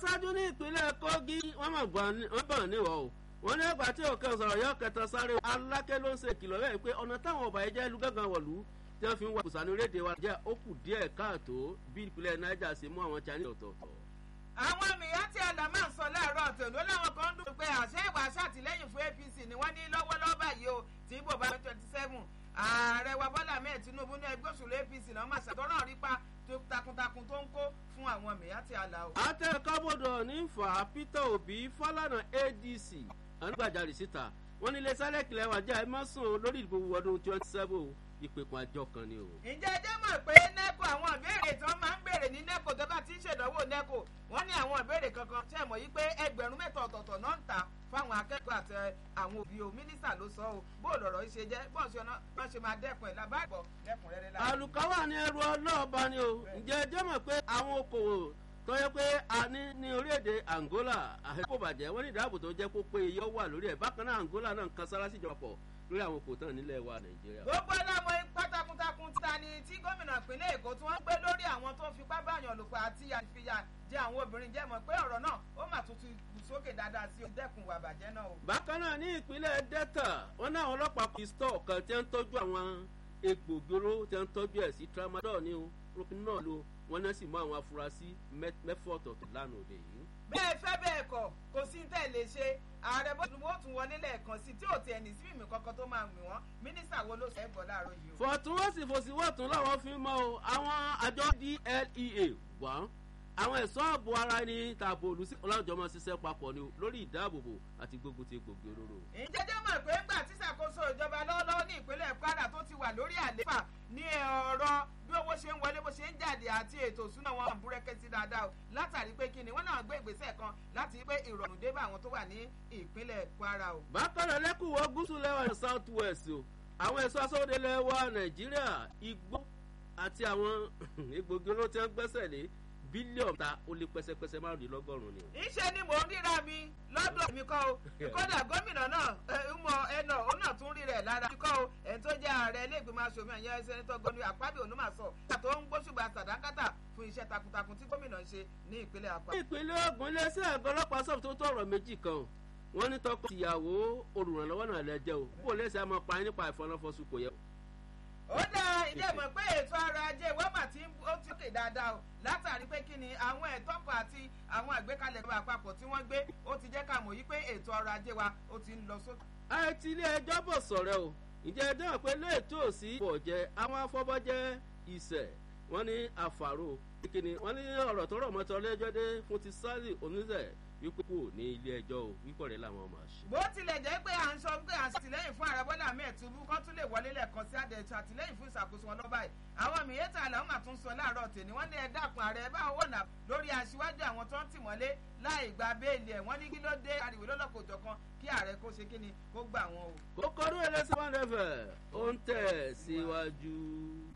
aṣáájú ní ìpínlẹ̀ kogi wọ́n mọ̀ bọ̀ níwọ̀ o wọ́n ní ẹgbàá tí òkè sọ̀rọ̀ yọ kẹta sáré alákẹ́ ló ń ṣe ìkìlọ̀ bẹ́ẹ̀ pé ọ̀nà táwọn ọba ẹ̀jẹ̀ lu gángan wọ̀lú tí wọ́n fi ń wá kùsànú rédè wa jẹ́ ó kù díẹ̀ káàtó bí ìpínlẹ̀ niger ṣe mú àwọn chinese ọ̀tọ̀ọ̀tọ̀. àwọn mìíràn tí àlà máa ń sọ láàárọ̀ tòun láwọn kan ń dùn pé àṣẹ ìwà ṣàtìlẹ́yìn fún apc ni wọ́n ní lọ́wọ́lọ́wọ́ báyìí o tí ibò bá twenty seven ààrẹ wa bọ́lá mẹ́ẹ̀ tinubu ní ẹgbẹ́ òṣèlú apc náà máa ṣàtọ́rọ̀ rípa takuntakun tó ń kó fún àwọn mìíràn tí àlà o. àtẹ̀kábọ̀dọ̀ ní fà peter obi fálànà adc ànígbàjarè síta wọn ní ilé sálẹ̀ kìlẹ̀ wájà ẹ má sùn lórí ìdìbò ọdún twenty seven ìpèkùn àjọ kan ni o. ǹjẹ́ ẹ jẹ́ mọ̀ pé neco àwọn ìbéèrè tí wọ́n máa ń béèrè ní neco tó bá ti ń ṣèdánwò neco wọ́n ní àwọn ìbéèrè kankan tí ẹ mọ̀ yí pé ẹgbẹ̀rún mẹ́ta ọ̀tọ̀ọ̀tọ̀ náà ń ta fáwọn akẹ́kọ̀ọ́ àti àwọn òbí o mínísítà ló sọ o bó lọ̀rọ̀ yìí ṣe jẹ́ bó ṣe wọ́n ṣe máa dẹ́kun ẹ̀ lábàbọ̀ lẹ́kùnrẹ́rẹ́ láàrín. àlùkáwà ní ẹrù ọlọ́ọ̀bá ni o ǹjẹ́ ẹ jẹ́ mọ̀ pé àwọn okòwò tó yẹ pé a ní ní orílẹ̀-èdè angola àhẹ́kò bàjẹ́ wọ́n ní ìdáàbò tó jẹ́ kó pé iye wà lórí ẹ̀ bákan náà angola náà ń kan sára síjọba pọ̀ lórí àwọn kò tán nílẹ̀ wa nàìjíríà. gbogbo ọlọ́mọ pátákùntakùn ta ni tí gómìnà ìpínlẹ̀ èkó tí wọ́n gbé lórí àwọn tó ń fipá báyàn lòpọ̀ àti àfihàn jẹ́ àwọn obìnrin jẹ́ mọ̀ pé ọ̀rọ̀ náà ó mà tún ti kù sókè dáadáa sí dẹ́kun wà bàjẹ́ náà o. bákan náà ní ìpínlẹ̀ delta wọn ní àwọn ọlọ́pàá kò stọ̀ kan tí wọ́n ń tọ́jú àwọn egbògi olóró tí wọ́n ń tọ́jú ẹ̀ sí tramadol ní o propinol lo wọn náà sì mú àwọn afurasí mẹ́fọ́ ọ̀tọ̀ọ̀tọ̀ lánàá òde yìí. bẹ́ẹ̀ fẹ́ bẹ́ẹ̀ kọ̀ kò sí ní tẹ̀lé ṣe ààrẹ bọ́dún ó tún wọlé lẹ́ẹ̀kan sí tí ò tiẹ̀ ní sí mímì kankan tó máa mì wọ́n mínísítà wo ló ṣẹ́ gbọ́ láàárọ̀ yìí o. fọ̀tún wọ́n sì fòsì wọ́tún láwọn fi mọ́ o àwọn àjọ dlea wọ́n àwọn ẹ̀ṣọ́ ààbò ara ẹni tààbò olùsí ọlọ́jọ́ máa ṣiṣẹ́ papọ̀ ni lórí ìdáàbòbò àti gbógun ti gbòógì olóró. ìjẹ́jẹ́ mọ̀ pé ńgbà tí ṣàkóso ìjọba lọ́wọ́lọ́wọ́ ní ìpínlẹ̀ kwara tó ti wà lórí àléfà ní ọ̀rọ̀ bí owó ṣe ń wọlé bó ṣe ń jáde àti ètò ìṣúná wọn hàn búrẹ́kẹ́ sí dáadáa o látàrí pé kíni wọ́n náà gbé ìgbésẹ̀ kan láti pé ìrọ̀rùn dé bá àwọn tó wà ní ìpínlẹ̀ kwara o. bákan náà lẹ́kùnwọ́ gúúsù lẹ́wà ní south west o àwọn ẹ̀ṣọ́ aṣọ́wọ́dé lẹ́wà nàìjíríà igbó àti àwọn egbògi olóró tí wọ́n gbẹ́sẹ̀ lé bílíọ̀nù ta ó lé pẹ́sẹ́pẹ́sẹ́ márùndínlọ́gọ́rùn-ún ni. iṣẹ́ ni mò ń ríra mi lọ́dọ̀ mi kọ́ o kódà gómìnà náà mọ ẹnà òun náà tún rí rẹ̀ lára mi kọ́ o ẹni tó jẹ́ ààrẹ iléègbìmọ̀ asòmí ẹ̀yẹ sẹ́nitọ́ gọ́ni àpábí olùmọ̀sọ tó ń gbóṣùgbà sàdákàtà fún iṣẹ́ takuntakun tí gómìnà ń ṣe ní ìpínlẹ̀ àpá. ìpínlẹ̀ ogun iléeṣẹ́ àgọ́ ọlọ́pàá sọ̀rọ̀ tó tọrọ méjì kan wọ́n ní tọkọ tìyàwó olùrànlọ́wọ́ náà lẹ́jẹ́ o bó lẹ́sẹ̀ àmọ́ pa nípa ìfọ̀nàfọ̀sù kò yẹ ó dá ilé mọ̀ pé ètò ọrọ̀ ajé wọ́mà tí ó ti kè dáadáa o látàrí pé kí ni àwọn ẹ̀tọ́ kan àti àwọn àgbékalẹ̀ ìjọba àpapọ̀ tí wọ́n gbé ó ti jẹ́ ká mọ̀ yí pé ètò ọrọ̀ ajé wa ó ti ń lọ sókè. àìtí ilé ẹjọ́ bọ̀ sọ̀rọ̀ o ìjẹ́ ẹjọ́ hàn pé lóòótọ́ òsì bọ̀jẹ́ àwọn afọ́bọ́jẹ́ ìṣẹ̀ wọ́n ní àfàrò kíni wọ́n ní ọ̀rọ̀ tó rọ̀ mọ́tò ọlẹ́jọ́ dé fún ti sáré oníṣẹ́ wípé kò ní ilé ẹjọ́ o wípọ̀ rẹ̀ làwọn máa ṣe. bó tilẹ̀ jẹ́ pé à ń sọ pé à ń ṣàtìlẹ́yìn fún ààrẹ bọ́lá ahmed tinubu kan tún lè wọlé lẹ́ẹ̀kan sí àdẹ̀tù àtìlẹ́yìn fún ìṣàkóso wọn lọ́ba yìí àwọn mìíràn àlàó mà tún sọ láàárọ̀ tèmi wọ́n ní ẹ dákun ààrẹ bá owó nà lórí aṣíwájú àwọn tó ń tì mọ́lé láì gba béèlì ẹ̀ wọ́n ní kí ló dé ariwo lọ́lọ́kọ̀ọ́jọ̀ kan kí ààrẹ kó ṣe kí ni kó gbà wọn o. kókó ọdún ẹlẹ́sìn wọn rẹ̀ fẹ̀ ó ń tẹ̀ síwájú.